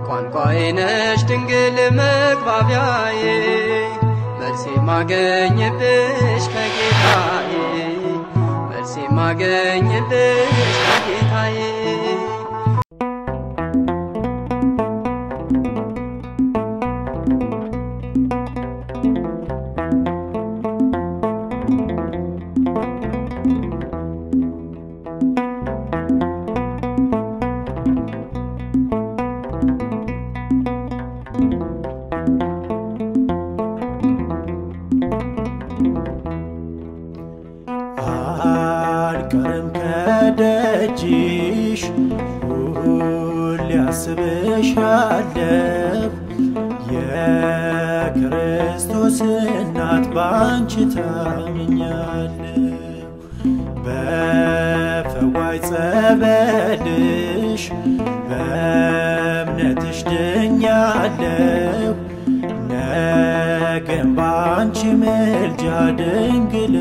ቋንቋዬ ነሽ ድንግል መግባቢያዬ መልሴ ማገኝብሽ ከጌታዬ መልሴ ማገኝብሽ ከጌታዬ አልቀርም ከደጅሽ ሁሌ አስብሻለሁ የክርስቶስ እናት ባንቺ ታምኛለሁ በፈዋይ ጸበልሽ በእምነትሽ ድኛለሁ ነገም ባንቺ ምልጃ ድንግል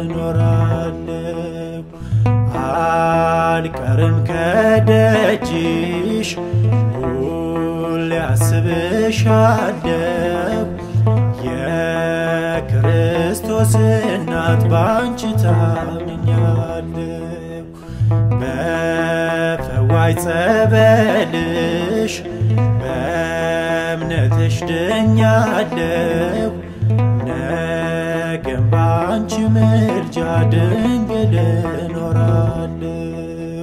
እኖራለሁ አልቀርም ከደጅሽ ሁሌ አስብሻለሁ የክርስቶስ እናት ባንቺ ታምኛለሁ በፈዋይ ጸበልሽ በእምነትሽ ድኛለሁ ነገም ባንቺ ምልጃ ድንግል እኖራለሁ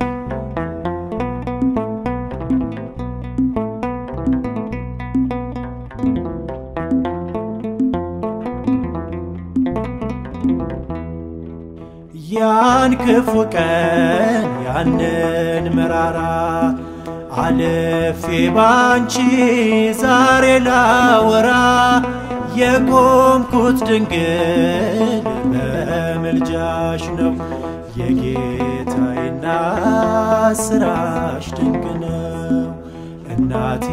ያን ክፉ ቀን ያንን መራራ አልፌ ባንቺ ዛሬ ላወራ የቆምኩት ድንግል በምልጃሽ ነው የጌታዬና ስራሽ ድንቅ ነው እናቴ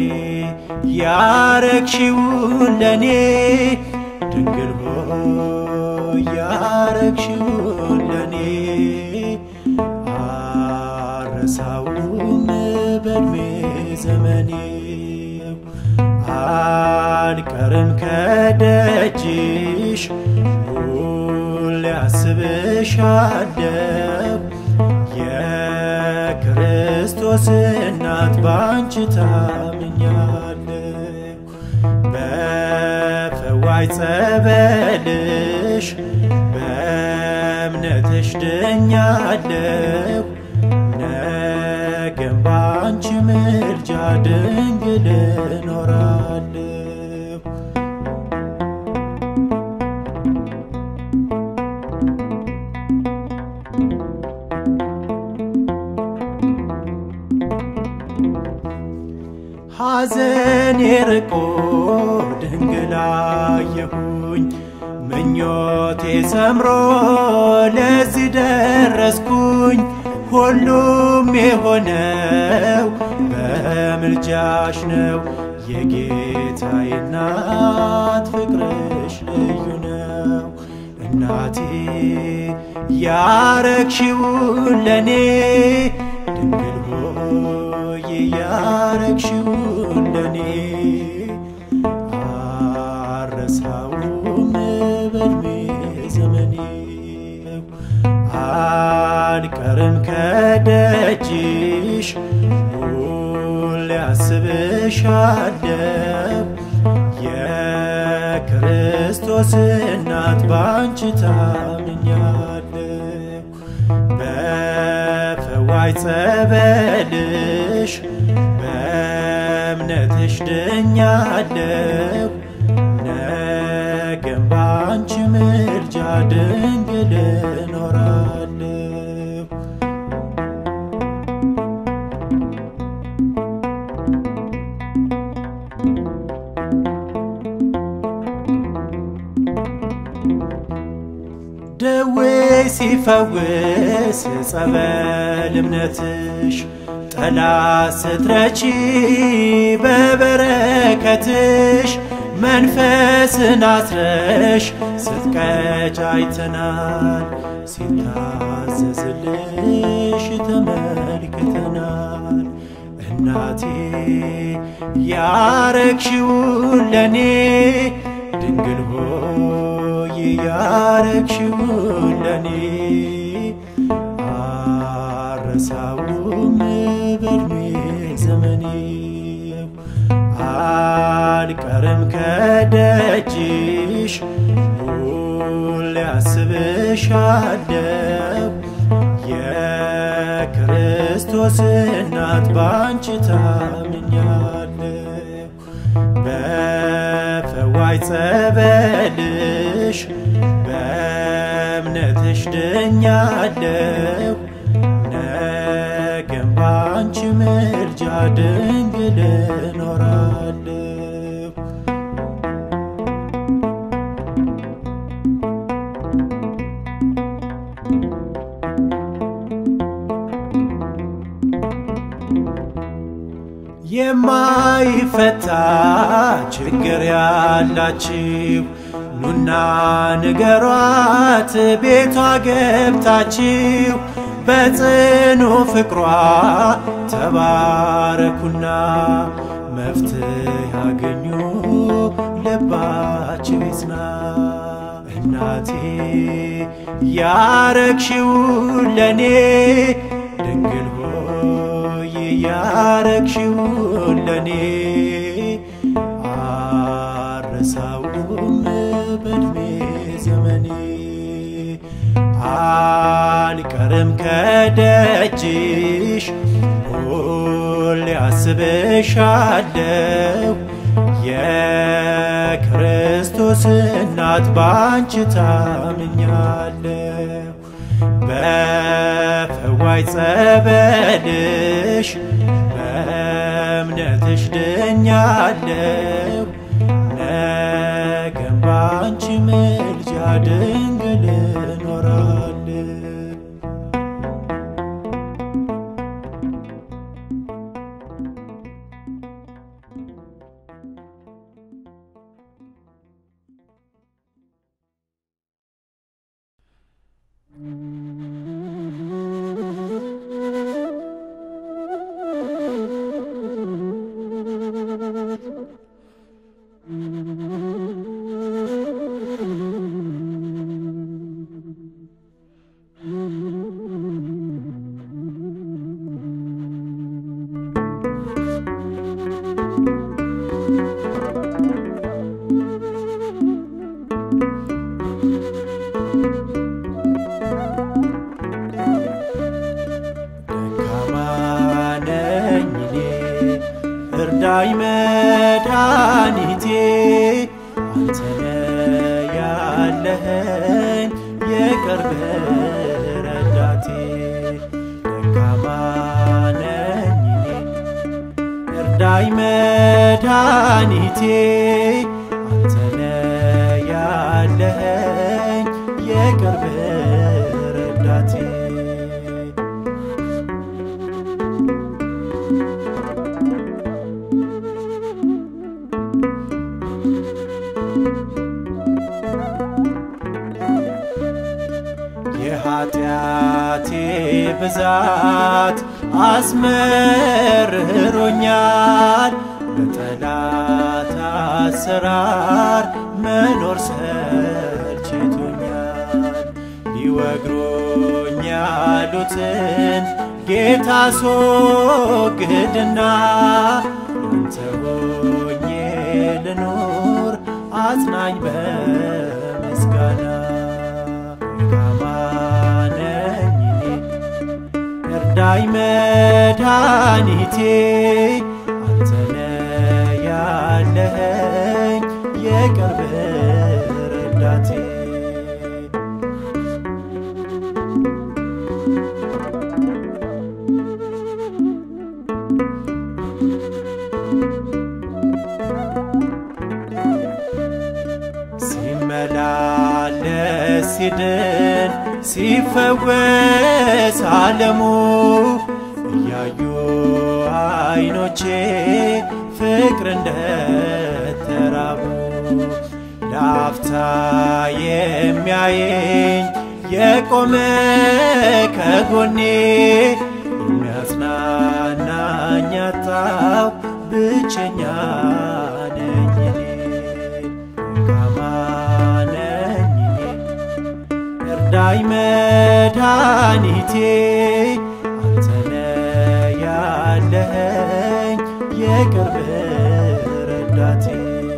ያረግሽውን ለኔ ድንግል ሆይ ያረግሽውን ለኔ አረሳውም በእድሜ ዘመኔ አልቀርም ከደጅሽ ሁሌ አስብሻለሁ የክርስቶስ እናት ባንቺ ታምኛለሁ በፈዋይ ጸበልሽ በእምነትሽ ድኛለሁ ነገም ባንቺ ምልጃ ድንግል እኖራለሁ ሐዘን የርቆ ድንግል አየሁኝ ምኞቴ ሰምሮ ለዚህ ደረስኩኝ ሁሉም የሆነው በምልጃሽ ነው የጌታዬ እናት ፍቅርሽ ልዩ ነው እናቴ ያረግሽውን ለኔ ድንግል ሆይ ያረግሽውን ለኔ አረሳውም በእድሜ ዘመኔ አልቀርም ከደጅሽ ሁሌ አስብሻለሁ የክርስቶስ እናት ባንቺ ታምኛለሁ በፈዋይ ጸበልሽ በእምነትሽ ድኛለሁ ነገም ባንቺ ምልጃ ድንግል እኖራለሁ ደዌ ሲፈውስ ጸበል እምነትሽ ጠላት ስትረቺ በበረከትሽ መንፈስን አስረሽ ስትቀጭ አይተናል ሲታዘዝልሽ ተመልክተናል እናቴ ያረግሽውን ለኔ ድንግል ሆይ ያረግሽውን ለኔ አረሳውም በእድሜ ዘመኔ አልቀርም ከደጅሽ ሁሌ አስብሻለሁ የክርስቶስ እናት ባንቺ ታምኛለሁ በፈዋይ ጸበልሽ በእምነትሽ ድኛለሁ ነገም ባንቺ ምልጃ ድንግል እኖራለሁ የማይፈታ ችግር ያላችሁ ኑና ንገሯት ቤቷ ገብታችሁ በጽኑ ፍቅሯ ተባረኩና መፍትሄ ያገኙ ልባችሁ ይጽና። እናቴ ያረግሽውን ለኔ ድንግል ሆይ ያረግሽውን ለኔ አረሳውም በእድሜ ዘመኔ አልቀርም ከደጅሽ ሁሌ አስብሻለሁ የክርስቶስ እናት ባንቺ ታምኛለሁ በፈዋይ ጸበልሽ በእምነትሽ ድኛለሁ ነገም ባንቺ ምልጃ ድንግል እኖራለሁ ደካማ ነኝ እኔ እርዳኝ መድኃኒቴ አንተነ ያለኸኝ የቅርብ ረዳቴ ደካማ ነኝ እኔ እርዳኝ መድኃኒቴ አንተነ ያለኸኝ የቅርብ ረዳቴ የኃጢአቴ ብዛት አስመርሮኛል በጠላት አሰራር መኖር ሰልችቶኛል ሊወግሩኝ ያሉትን ጌታ አስወግድና አንተ ሆኜ ልኑር አጽናኝ በምስጋና ደካማ ነኝ እኔ እርዳኝ መድኃኒቴ አንተነ ያለኸኝ የቅርብ ረዳቴ ሲመላለስ ሲድን ሲፈወስ ዓለሙ እያዩ አይኖቼ ፍቅር እንደተራቡ ለአፍታ የሚያየኝ የቆመ ከጎኔ የሚያጽናናኝ አጣ የምጠራው ብቸኛ ነኝ እኔ ደካማ ነኝ እኔ እርዳኝ መድኃኒቴ አንተነ ያለኸኝ የቅርብ ረዳቴ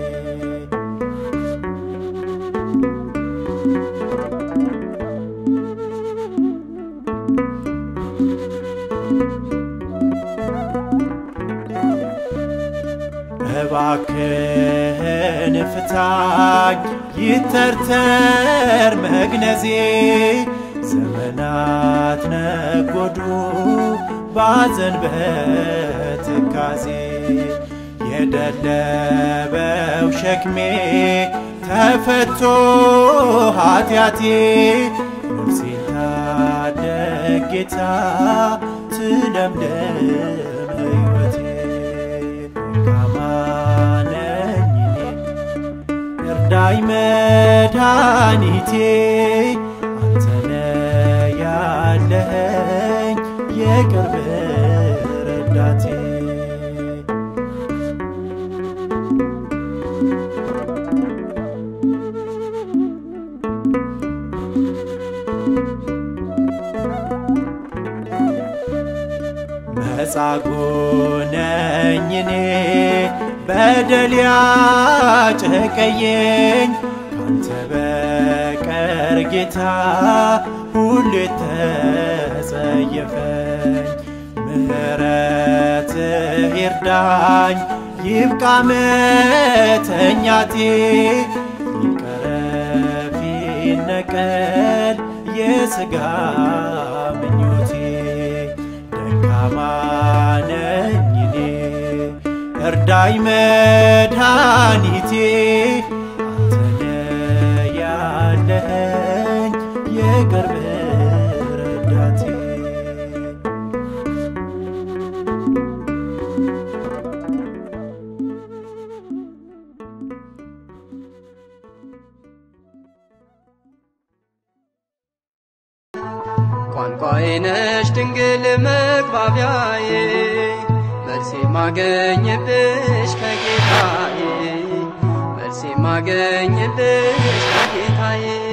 እባክህን ፍታኝ ይተርተር መግነዜ ዘመናት ነጎዱ ባዘን በትካዜ የደለበው ሸክሜ ተፈቶ ኃጢአቴ ነፍሴን ታደግ ጌታ ትለምልም ሕይወቴ ደካማ ነኝ እኔ እርዳኝ መድኃኒቴ አንተነ ያለኸኝ የቅርብ ረዳቴ መጻጉ ነኝ እኔ በደል ያጨቀየኝ ካንተ በቀር ጌታ ሁሉ የተጸየፈኝ ምሕረትህ ይርዳኝ ይብቃ መተኛቴ ይቀረፍ ይነቀል የሥጋ ምኞቴ ደካማ ነኝ እኔ እርዳኝ መድኃኒቴ አንተነ ያለኸኝ የቅርብ ረዳቴ ቋንቋዬ ነሽ ድንግል መግባቢያዬ መልሴ ማገኝብሽ ከጌታዬ መልሴ ማገኝብሽ ከጌታዬ